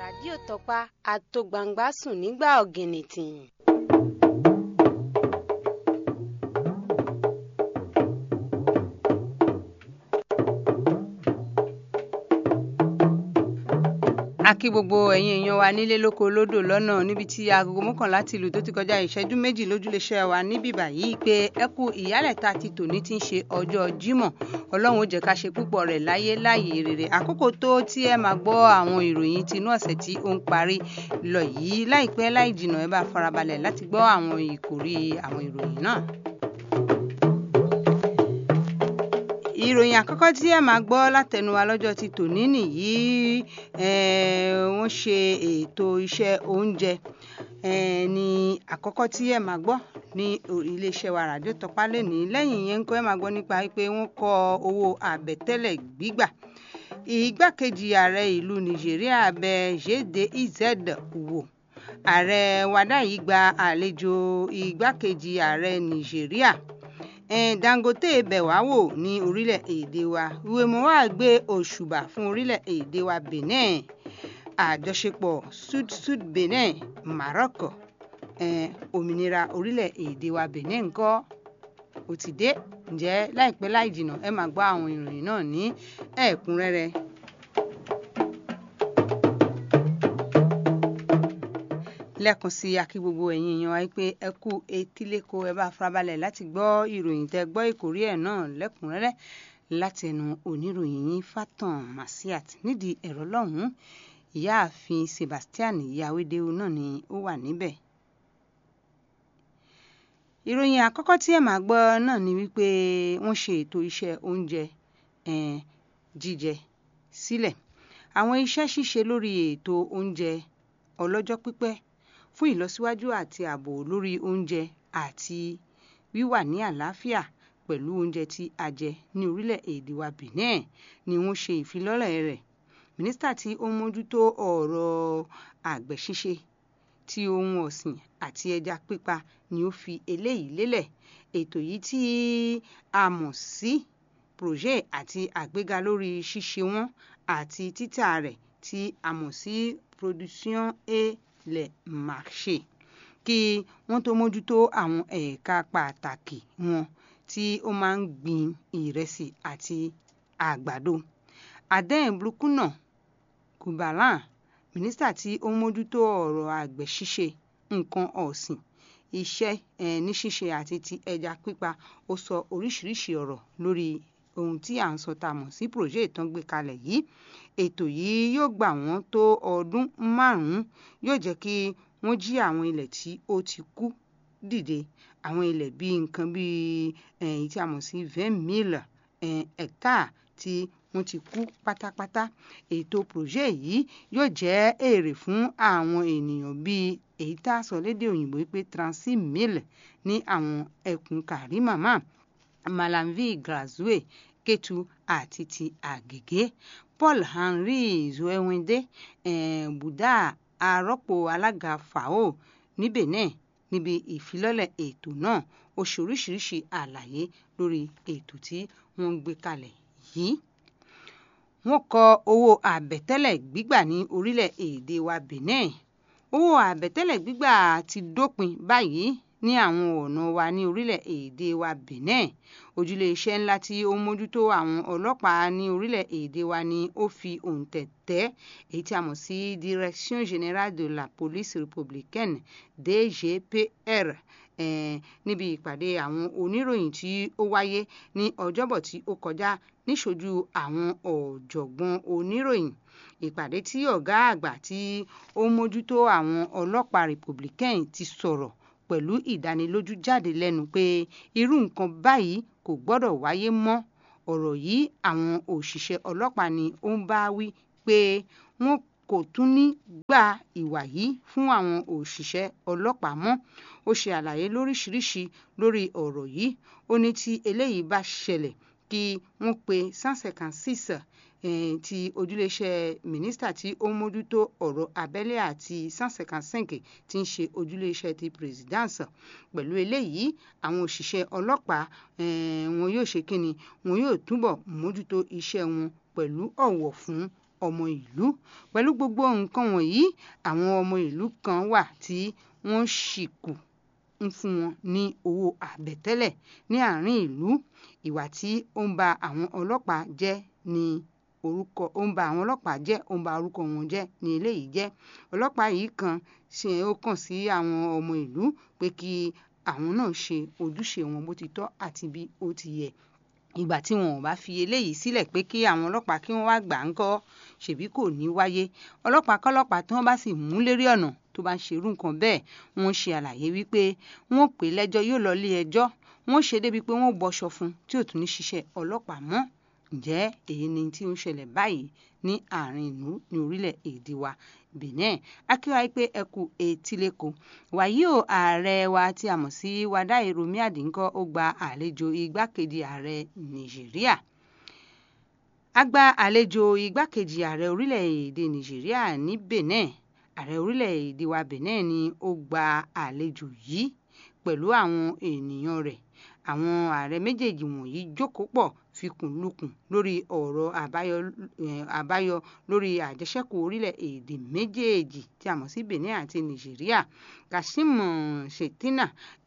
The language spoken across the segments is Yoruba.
ràdíò tọpa àtògbàǹgbà sùn nígbà ọ̀gìnìtìn. a kí gbogbo ẹ̀yin èèyàn wa nílé lóko lódò lọ́nà níbi tí agogo mọ́kànlá ti lù tó ti kọjá ìṣẹ́jú méjì lójúléṣẹ́ wa níbí báyìí pé ẹ kú ìyálẹ̀ta ti tòní ti ń ṣe ọjọ́ jímọ̀ ọlọ́run ó jẹ́ ká ṣe púpọ̀ rẹ̀ láyé láàyè rere àkókò tó tí ẹ máa gbọ́ àwọn ìròyìn tinú ọ̀sẹ̀ tí ó ń parí lọ yìí láìpẹ́ láì jìnnà ẹ bá farabalẹ̀ láti gbọ́ àwọn ìkòrí àwọn ìròyìn náà. ìròyìn àkọ́kọ́ tí ẹ máa gbọ́ látẹnu wa lọ́jọ́ ti tòní nìyí wọ́n ṣe ètò iṣẹ́ oúnjẹ ní àkọ́kọ́ tí ẹ máa gbọ́ ní iléeṣẹ́ wa ràdíò tọpá lẹ́ni lẹ́yìn yẹn ń kọ́ ẹ máa gbọ́ nípa pé wọ́n kọ owó àbẹ̀tẹ́lẹ̀ gbígbà ìgbákejì ààrẹ ìlú nàìjíríà bẹ jẹ́dẹ̀ iz wò ààrẹ wàdáyé gba àlejò ìgbákejì ààrẹ nàìjíríà dangote bẹ̀ wá wò ní orílẹ̀-èdè wa ìwémọ̀wá gbé òṣùbà fún orílẹ̀-èdè wa benin àjọṣepọ̀ sud-sud benin maroc òmìnira orílẹ̀-èdè wa benin ńkọ́ ó ti dé ǹjẹ́ láìpẹ́ láì jìnnà ẹ máa gbọ́ àwọn ìròyìn náà ní ẹ̀kúnrẹ́rẹ́. lẹ́ẹ̀kan sí akí gbogbo ẹ̀yin èèyàn wáyé pé ẹ kú etíléko ẹ bá farabalẹ̀ láti gbọ́ ìròyìn tẹ gbọ́ ìkórí ẹ̀ náà lẹ́kùnrẹ́rẹ́ láti ẹnu oníròyìn yín Fatan Masiat nídìí ẹ̀rọ lọ́hùn-ún ìyáàfin Sebastian Yawédéwu náà ni ó wà níbẹ̀. ìròyìn àkọ́kọ́ tí ẹ máa gbọ́ náà ni wípé wọ́n ṣe ètò iṣẹ́ oúnjẹ jíjẹ sílẹ̀ àwọn iṣẹ́ ṣíṣe lórí ètò oúnjẹ ọlọ́jọ́ pípẹ́ fún ìlọsíwájú àti ààbò lórí oúnjẹ àti wíwà ní àlàáfíà pẹ̀lú oúnjẹ tí a jẹ ní orílẹ̀-èdè wa Benin ni wọ́n ṣe ìfilọ́lẹ̀ rẹ̀ mínísítà tí ó ń mójútó ọ̀rọ̀ àgbẹ̀ ṣíṣe tí ohun ọ̀sìn àti ẹja pípa ni ó fi eléyìí lélẹ̀ ètò yìí tí a mọ̀ sí projet àti àgbéga lórí ṣíṣe wọn àti títà rẹ̀ tí a mọ̀ sí production et le marché kí wọ́n tó mójútó àwọn ẹ̀ka pàtàkì wọn tí ó máa ń gbin ìrẹsì àti àgbàdo. aden blukuna kubalan mínísítà tí ó ń mójútó ọ̀rọ̀ àgbẹ̀ ṣíṣe nǹkan ọ̀sìn iṣẹ́ ní ṣíṣe àti ti ẹja pípa ó sọ oríṣiríṣi ọ̀rọ̀ lórí ohun tí à ń sọ tá a mọ̀ sí projet tán gbé kalẹ̀ yìí ètò yìí yóò gbà wọ́n tó ọdún márùn-ún yóò jẹ́ kí wọ́n jí àwọn ilẹ̀ tí ó ti kú dìde àwọn ilẹ̀ bíi nǹkan bíi èyí tí a mọ̀ sí vingt mille hectare tí wọ́n ti kú pátápátá ètò projet yìí yóò jẹ́ èrè fún àwọn ènìyàn bíi èyí tá a sọ lédè òyìnbó pé trente-six mille ní àwọn ẹkùn Kàrímàmá Malanville Grazoué Kétu àti ti Àgègé Paul Henry Zoewende eh, Buda arọ́pò alága FAO ní Benin níbi ìfilọ́lẹ̀ ètò náà ó ṣe oríṣiríṣi àlàyé lórí ètò tí wọ́n ń gbé kalẹ̀ yìí wọ́n kọ owó àbẹ̀tẹ́lẹ̀ gbígbà ní orílẹ̀-èdè wa Benin owó àbẹ̀tẹ́lẹ̀ gbígbà ti dópin báyìí ní àwọn ọ̀nà wa ní orílẹ̀-èdè wa Benin ojúlé iṣẹ́ ńlá tí ó ń mójútó àwọn ọlọ́pàá ní orílẹ̀-èdè wa ni ó fi òǹtẹ̀ tẹ́ èyí tí a mọ̀ sí Direction Générale de la Police Républicaine DGPR eh, níbi ìpàdé àwọn oníròyìn tí ó wáyé ní ọjọ́bọ̀ tí ó kọjá níṣojú àwọn ọ̀jọ̀gbọ́n oníròyìn ìpàdé tí ọ̀gá àgbà tí ó ń mójútó àwọn ọlọ́pàá Republican ti sọ̀rọ̀ pẹ̀lú ìdánilójú jáde lẹ́nu pé irú nǹkan báyìí kò gbọ́dọ̀ wáyé mọ́ ọ̀rọ̀ yìí àwọn òṣìṣẹ́ ọlọ́pàá ni ó ń bá wí pé wọ́n kò tún ní gba ìwà yìí fún àwọn òṣìṣẹ́ ọlọ́pàá mọ́ ó ṣe àlàyé lóríṣiríṣi lórí ọ̀rọ̀ yìí ó ní tí eléyìí bá ṣẹlẹ̀ kí wọ́n pe sansekansis ti ojúléeṣẹ́ mínísítà tí ó ń mójútó ọ̀rọ̀ abẹ́lé àti sansekansenke tí ń ṣe ojúléeṣẹ́ ti presidence pẹ̀lú eléyìí àwọn òṣìṣẹ́ ọlọ́pàá wọn yóò ṣe kíni wọn yóò túbọ̀ mójútó iṣẹ́ wọn pẹ̀lú ọ̀wọ̀ fún ọmọ ìlú pẹ̀lú gbogbo nǹkan wọ̀nyí àwọn ọmọ ìlú kan wà tí wọ́n ṣì kù ń fún wọn ní owó àbẹ̀tẹ́lẹ̀ ní àárín ìlú ìwà tí ó ń ba àwọn ọlọ́pàá jẹ́ ní orúkọ ó ń ba àwọn ọlọ́pàá jẹ́ ó ń ba orúkọ wọn jẹ́ ní eléyìí jẹ́ ọlọ́pàá yìí kan ṣe ó kàn sí àwọn ọmọ ìlú pé kí àwọn náà ṣe ojúṣe wọn bó ti tọ́ àti bí ó ti yẹ ìgbà tí wọn ò bá fi eléyìí sílẹ̀ pé kí àwọn ọlọ́pàá kí wọ́n wá gbà ń kọ́ ṣèbí kò ní wáyé ọlọ́pàá kọ́lọ́pàá tí wọ́n bá sì mú lérí ọ̀nà tó bá ń ṣerú nǹkan bẹ́ẹ̀ wọ́n ṣe àlàyé wípé wọ́n pè lẹ́jọ́ yóò lọ ilé ẹjọ́ wọ́n ṣe débi pé wọ́n bọṣọ fún tí ò tún ní ṣiṣẹ́ ọlọ́pàá mọ́ ǹjẹ́ èyí ni tí ó ń ṣẹlẹ̀ báyìí ní àárín ìlú ní orílẹ̀-èdè wa Benin akíwá pé ẹ kú etíléko wàyí o ààrẹ wa tí a mọ̀ sí Wàdáì Rọ̀mí Àdínkọ́ ó gba àlejò igbákejì ààrẹ Nàìjíríà a gba àlejò igbákejì ààrẹ orílẹ̀-èdè Nàìjíríà ní Benin ààrẹ orílẹ̀-èdè wa Benin ni ó gba àlejò yìí pẹ̀lú àwọn ènìyàn rẹ̀ àwọn ààrẹ méjèèjì wọ̀nyí jókòó pọ̀ fikùnlukùn lórí ọ̀rọ̀ àbáyọ àbáyọ lórí àjẹṣẹ́kù orílẹ̀-èdè méjèèjì tí a mọ̀ sí Benin àti Nàìjíríà Kashim Shettima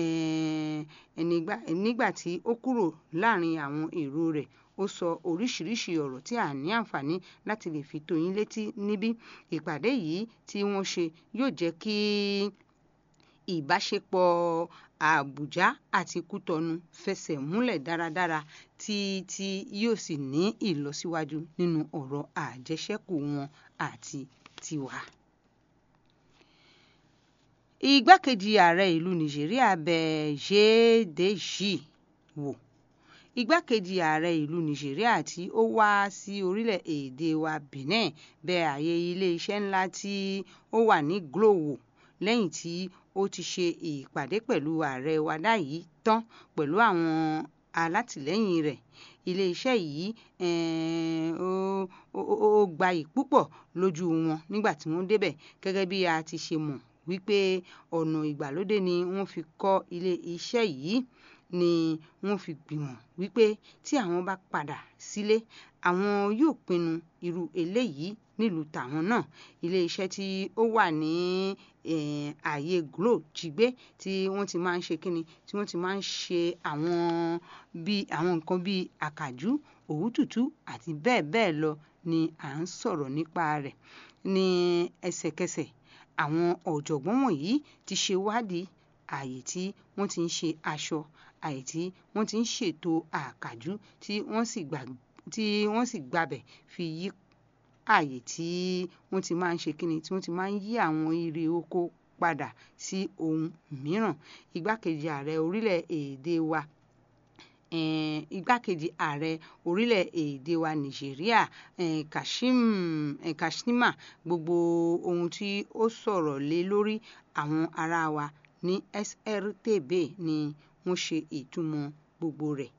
nígbà tí ó kúrò láàrin àwọn èrò rẹ̀ ó sọ oríṣiríṣi ọ̀rọ̀ tí a ní àǹfààní láti lè fi tó yín létí níbí ìpàdé yìí tí wọ́n ṣe yóò jẹ́ kí ìbáṣepọ̀ Àbújá àti Kútọnu fẹsẹ̀ múlẹ̀ dáradára tí tí yóò sì ní ìlọsíwájú nínú ọ̀rọ̀ àjẹṣẹ́kù wọn àti tiwa. Igbákejì ààrẹ ìlú Nàìjíríà bẹ̀ Jaideji wò igbákejì ààrẹ ìlú Nàìjíríà tí ó wá sí orílẹ̀-èdè wa Benin bẹ̀ ààyè ilé-iṣẹ́ ńlá tí ó wà ní Glo wò lẹ́yìn tí ó ti ṣe ìpàdé pẹ̀lú ààrẹ wàdà yìí tán pẹ̀lú àwọn alátìlẹ́yìn rẹ̀ iléeṣẹ́ yìí ó gbayì púpọ̀ lójú wọn nígbà tí wọ́n débẹ̀ gẹ́gẹ́ bí a ti ṣe mọ̀ wípé ọ̀nà ìgbàlódé ni wọ́n fi kọ́ ilé iṣẹ́ yìí ni wọ́n fi gbìmọ̀ wípé tí àwọn bá padà sílé àwọn yóò pinnu irú eléyìí nílùú tàwọn náà iléeṣẹ́ tí ó wà ní ààyè Glo jígbé tí wọ́n ti máa ń ṣe kíni tí wọ́n ti máa ń ṣe àwọn bí àwọn nǹkan bíi àkàjú òwú tútù àti bẹ́ẹ̀ bẹ́ẹ̀ lọ ni à ń sọ̀rọ̀ nípa rẹ̀ ní ẹsẹ̀kẹsẹ̀ àwọn ọ̀jọ̀gbọ́n wọ̀nyí ti ṣe wádìí ààyè tí wọ́n ti ń ṣe aṣọ ààyè tí wọ́n ti ń ṣètò àkàjú tí wọ́n sì gbà tí wọ́n sì gbabẹ̀ fi yí ààyè tí wọ́n ti máa ń ṣe kíni tí wọ́n ti máa ń yí àwọn irè oko padà sí ohun mìíràn igbákejì ààrẹ orílẹ̀-èdè wa um igbákejì ààrẹ orílẹ̀-èdè wa Nàìjíríà um Kashim um Shettima gbogbo ohun tí ó sọ̀rọ̀ lé lórí àwọn ará wa ní SRTB ni wọ́n ṣe ìtumọ̀ gbogbo rẹ̀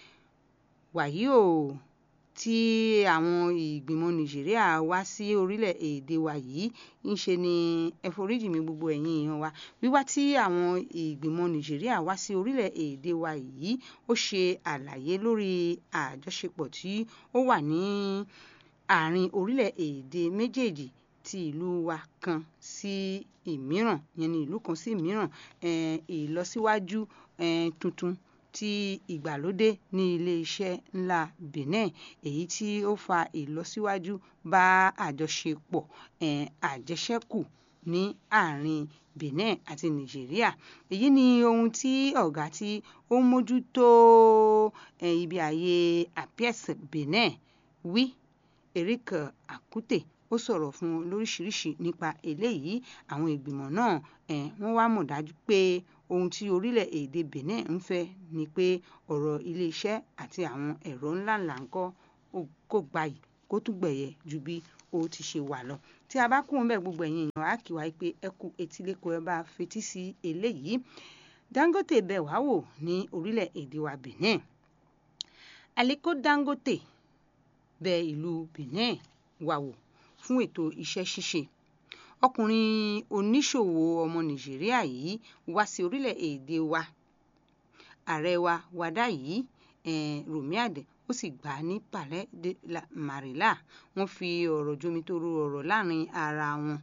wàyí o tí àwọn ìgbìmọ̀ Nàìjíríà wá sí orílẹ̀-èdè wa yìí ń ṣe ni ẹ foríjì mi gbogbo ẹ̀yin èèyàn wa wíwá tí àwọn ìgbìmọ̀ Nàìjíríà wá sí orílẹ̀-èdè wa yìí ó ṣe àlàyé lórí àjọṣepọ̀ tí ó wà ní àárín orílẹ̀-èdè méjèèjì ti ìlú wa kan sí ìmíràn yẹn ni ìlú kan sí ìmíràn um ìlọsíwájú um tuntun ti ìgbàlódé ní ilé-iṣẹ́ ńlá Benin èyí tí ó fa ìlọsíwájú bá àjọṣepọ̀ um àjẹṣẹ́kù ní àárín Benin àti Nàìjíríà èyí ni ohun tí ọ̀gá tí ó ń mójútó um ibi ààyè Apies Benin wí Eric Akute ó sọ̀rọ̀ fún wọn lóríṣiríṣi nípa eléyìí àwọn ìgbìmọ̀ náà um wọ́n wá mọ̀ dájú pé ohun tí orílẹ̀-èdè Benin ń fẹ́ ni pé ọ̀rọ̀ ilé-iṣẹ́ àti àwọn ẹ̀rọ ńláńlá ńkọ́ kó gbayì kó tún gbẹ̀yẹ ju bí ó ti ṣe wà lọ tí a bá kúrò ńbẹ̀ gbogbo ẹ̀yin èèyàn á kí wa pé ẹ kú etíléko ẹ bá fetí sí eléyìí Dangote bẹ̀ wá wò ní orílẹ̀-èdè wa Benin Aliko Dangote bẹ̀ ìlú Benin wá wò fún ètò iṣẹ́ ṣíṣe ọkùnrin oníṣòwò ọmọ Nàìjíríà yìí wá sí orílẹ̀-èdè wa ààrẹ wa wàdà yìí um Rọ̀mí ó sì gbà á ní palais de la marilla wọ́n fi ọ̀rọ̀ jomitoro ọ̀rọ̀ láàrin ara wọn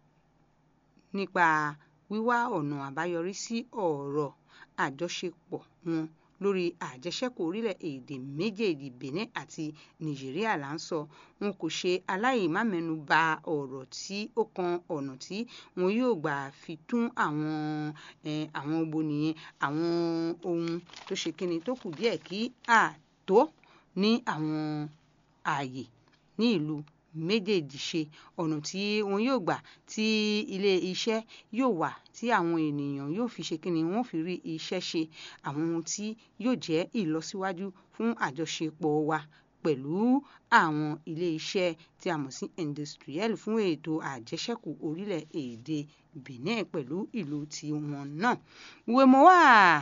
nípa wíwá ọ̀nà àbáyọrí sí ọ̀rọ̀ àjọṣepọ̀ wọn lórí àjẹṣẹ́kù orílẹ̀-èdè méjèèjì benin àti nàìjíríà là ń sọ wọn kò ṣe aláìmámẹ́nu bà ọ̀rọ̀ tí ó kan ọ̀nà tí wọn yóò gbà fi tún àwọn àwọn obo nìyẹn àwọn ohun tó ṣe kíni tó kù díẹ̀ kí àtó ní àwọn ààyè ní ìlú méjèèjì ṣe ọ̀nà tí wọn yóò gbà tí ilé iṣẹ́ yóò wà tí àwọn ènìyàn yóò fi ṣe kíni wọ́n fi rí iṣẹ́ ṣe àwọn ohun tí yóò jẹ́ ìlọsíwájú fún àjọṣepọ̀ wa pẹ̀lú àwọn ilé iṣẹ́ tí a mọ̀ sí industriel fún ètò àjẹṣẹ́kù orílẹ̀-èdè benin pẹ̀lú ìlú tiwọn náà wèmọ́wà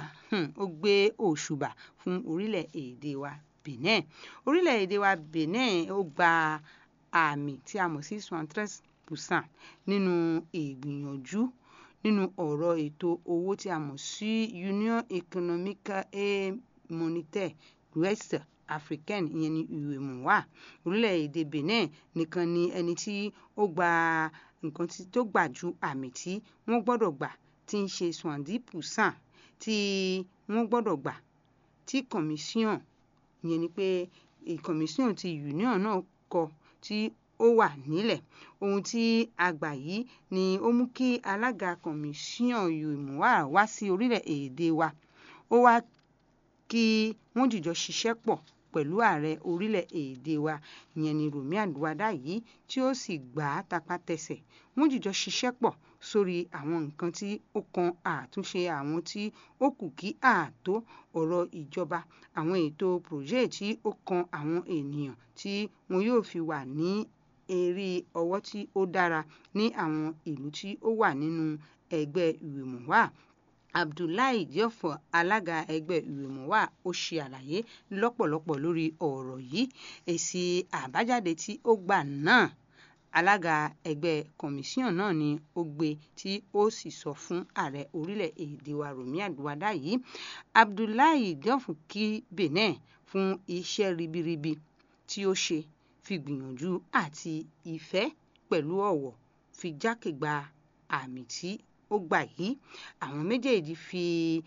ó gbé òṣùbà fún orílẹ̀-èdè wa benin orílẹ̀-èdè wa benin ó gba àmì tí a mọ̀ sí soixante-treize percent nínú ìgbìyànjú nínú ọ̀rọ̀ ètò owó tí a mọ̀ sí union économique et monétaire west africaine ìyẹn ní UEMOA orílẹ̀-èdè benin nìkan ni ẹni tí ó gba nǹkan tó gbà ju àmì tí wọ́n gbọ́dọ̀ gbà tí ń ṣe soixante-dix percent tí wọ́n gbọ́dọ̀ gbà tí commission ìyẹn ni pé commission ti union náà kọ tí ó wà nílẹ̀ ohun tí a gbà yìí ni ó mú kí alága commission UEMOA wá sí orílẹ̀-èdè wa ó wá kí wọ́n jìjọ ṣiṣẹ́ pọ̀ pẹ̀lú ààrẹ orílẹ̀-èdè wa ìyẹn ni Rọ̀mí Àlùwàdá yìí tí ó sì gbà á tapátẹsẹ̀ wọ́n jìjọ ṣiṣẹ́ pọ̀ sórí àwọn nǹkan tí ó kan àtúnṣe àwọn tí ó kù kí ààtó ọ̀rọ̀ ìjọba àwọn ètò projet tí ó kan àwọn ènìyàn tí wọn yóò fi wà ní eré ọwọ́ tí ó dára ní àwọn ìlú tí ó wà nínú ẹgbẹ́ UEMOA Abdullahi Diop alága ẹgbẹ́ UEMOA ó ṣe àlàyé lọ́pọ̀lọpọ̀ lórí ọ̀rọ̀ yìí èsì àbájáde tí ó gbà náà alága ẹgbẹ́ kọmíṣíọ̀n náà ni ó gbé tí ó sì sọ fún ààrẹ orílẹ̀-èdè wa Rọ̀mí Àlùwàdá yìí Abdullahi Diop kí Benin fún iṣẹ́ ribiribi tí ó ṣe fi gbìyànjú àti ìfẹ́ pẹ̀lú ọ̀wọ̀ fi jákègbà àmì tí ó gbà yìí àwọn méjèèjì fi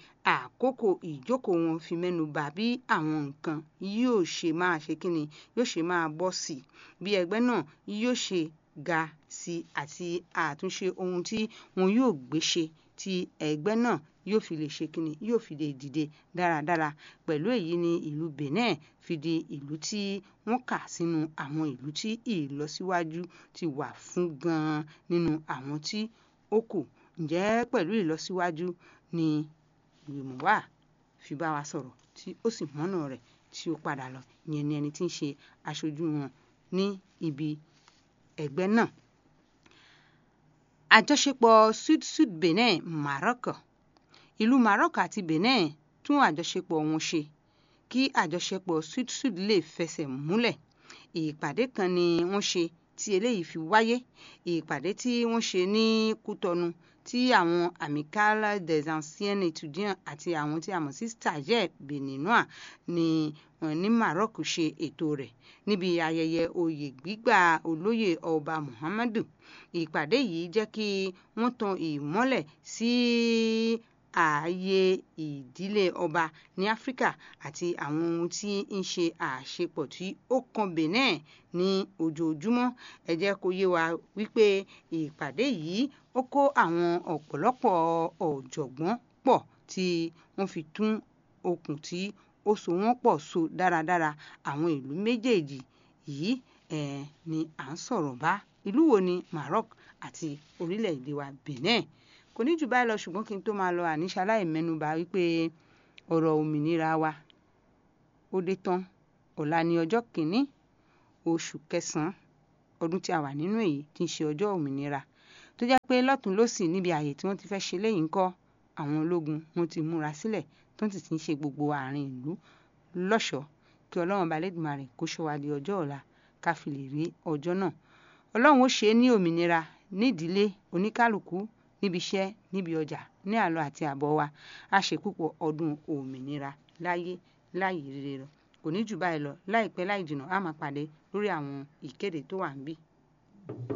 àkókò ìjókòó wọn fi mẹ́nu bà bí àwọn nǹkan yóò ṣe máa ṣe kíni yóò ṣe máa bọ́ sí i bí ẹgbẹ́ náà yóò ṣe ga sí i àti àtúnṣe ohun tí wọn yóò gbé ṣe tí ẹgbẹ́ náà yóò fi lè ṣe kíni yóò fi lè dìde dáradára pẹ̀lú èyí ni ìlú Benin fi di ìlú tí wọ́n kà sínú àwọn ìlú tí ìlọsíwájú ti wà fún gan-an nínú àwọn tí ó kù ǹjẹ́ pẹ̀lú ìlọsíwájú ni UEMOA fi bá wa sọ̀rọ̀ tí ó sì mọ́nà rẹ̀ tí ó padà lọ ìyẹn ni ẹni tí ń ṣe aṣojú wọn ní ibi ẹgbẹ́ náà. àjọṣepọ̀ sud-sud Benin Maroc ìlú Maroc àti Benin tún àjọṣepọ̀ wọn ṣe kí àjọṣepọ̀ sud-sud lè fẹsẹ̀ múlẹ̀ ìpàdé kan ni wọ́n ṣe tí eléyìí fi wáyé ìpàdé tí wọ́n ṣe ní Kútọnu tí àwọn amicale des anciens étudiants àti àwọn tí a mọ̀ sí stagiaires béninois ní ní Maroc ṣe ètò rẹ̀ níbi ayẹyẹ oyè gbígbà olóyè ọba Muhammadu ìpàdé yìí jẹ́ kí wọ́n tan ìmọ́lẹ̀ sí ààyè ìdílé ọba ní Áfíríkà àti àwọn ohun tí ń ṣe àṣepọ̀ tí ó kan Benin ní ojoojúmọ́ ẹ jẹ́ kó yé wa wípé ìpàdé yìí ó kó àwọn ọ̀pọ̀lọpọ̀ ọ̀jọ̀gbọ́n pọ̀ tí wọ́n fi tún okùn tí ó so wọ́n pọ̀ so dáradára àwọn ìlú méjèèjì yìí eh, ni à ń sọ̀rọ̀ bá ìlú wo ni Maroc àti orílẹ̀-èdè wa Benin kò ní jù báyìí lọ ṣùgbọ́n kí n tó máa lọ àníṣe aláìmẹ́nubà wípé ọ̀rọ̀ òmìnira wa ó dé tán ọ̀la ni ọjọ́ kìíní oṣù kẹsàn-án ọdún tí a wà nínú èyí tí ń ṣe ọjọ́ òmìnira tó jẹ́ pé lọ́tún lọ́sì níbi ààyè tí wọ́n ti fẹ́ ṣe léyìí ńkọ́ àwọn ológun wọn ti múra sílẹ̀ tó ti ti ń ṣe gbogbo àárín ìlú lọ́ṣọ̀ọ́ kí ọlọ́run balẹ̀dùmarè kó ṣọ́ wa di ọjọ́ ọ̀la ká fi lè rí ọjọ́ náà ọlọ́run ó ṣe é ní òmìnira nídìílé oníkálukú níbi iṣẹ́ níbi ọjà ní àlọ àti àbọ̀ wa a ṣe púpọ̀ ọdún òmìnira láyé láyé rere kò ní jù báyìí lọ láìpẹ́ láì jìnnà á máa pàdé lórí àwọn ìkéde tó wà níbí.